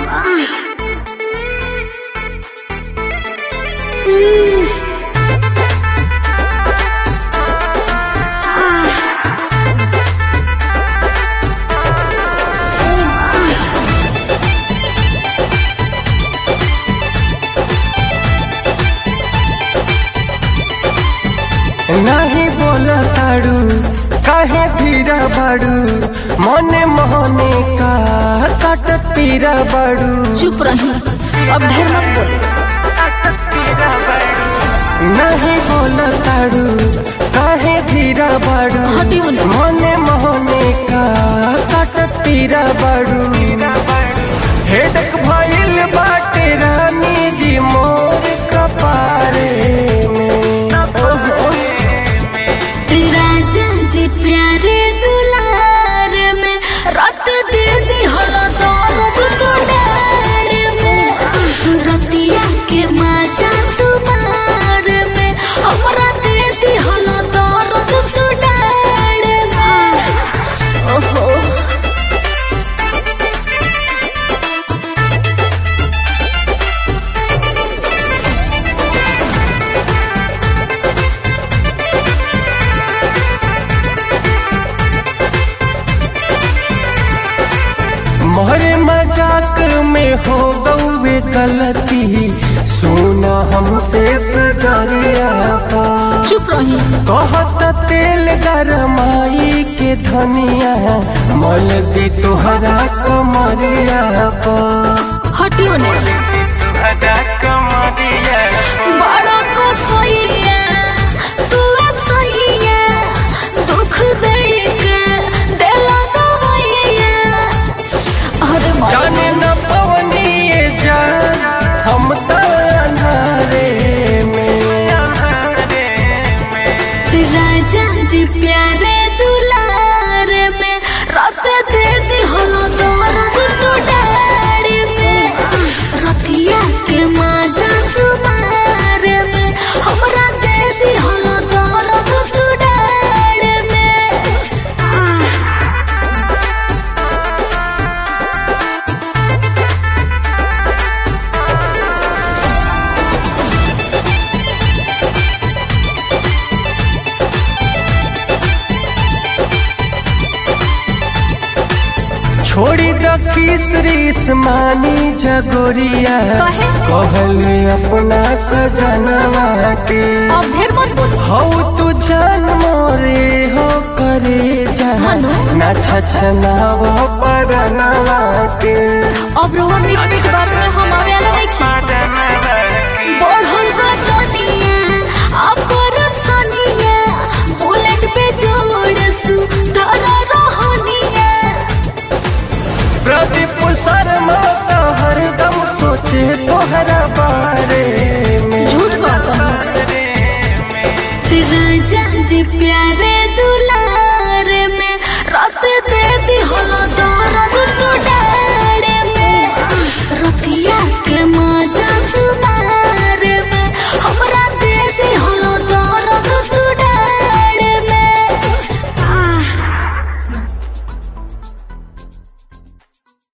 नाही बोला ताड़ू काहे धीरा बाड़ू मने मोहने का काटत पीरा बाड़ू चुप रही अब ढेर मत बोले नहीं बोला ताड़ू काहे धीरा बाड़ू हटी बोले। मने मोहने का काटत पीरा बाड़ू हेडक भइल बाटे रानी जी मोर कपारे में राजा जी प्यारे दुलार में रात दे दी हला दौलत तो डार में रतिया के माजा तुम्हार में हमरा दे दी हला दौलत तो डार में ओहो मोहरे मजाक में हो गौवे गलती सुना हमसे सजरिया पा चुप रही कहत तेल गरमाई के धनिया मल दी तुहरा कमरिया पा हटी होने बड़ा को सैया तू सैया दुख दे के दिला दवाइया अरे जाने न पवनी ये जान हम त अंधारे में राजा जी प्यारे दुलार में रात दे दी हलो दर्द तो डार में रतिया के माजा तुम्हार में हमरा दे दी हलो दर्द तो डार में छोड़ी द किसरिस मानी जगोरिया काहे? कहले अपना सजनवा के अब ढेर मत बोली हो तू जान मोरे हो करे जा हेलो? ना छछनाव परनवा के अब रोहन मीठ मीठ बात में हम आवे वाला नहीं बढ़ल का चनिया अपर सनिया बुलेट पे जोड़ सु धरा रहनिया प्रदीप शर्मा तो हरदम सोचे तोहरा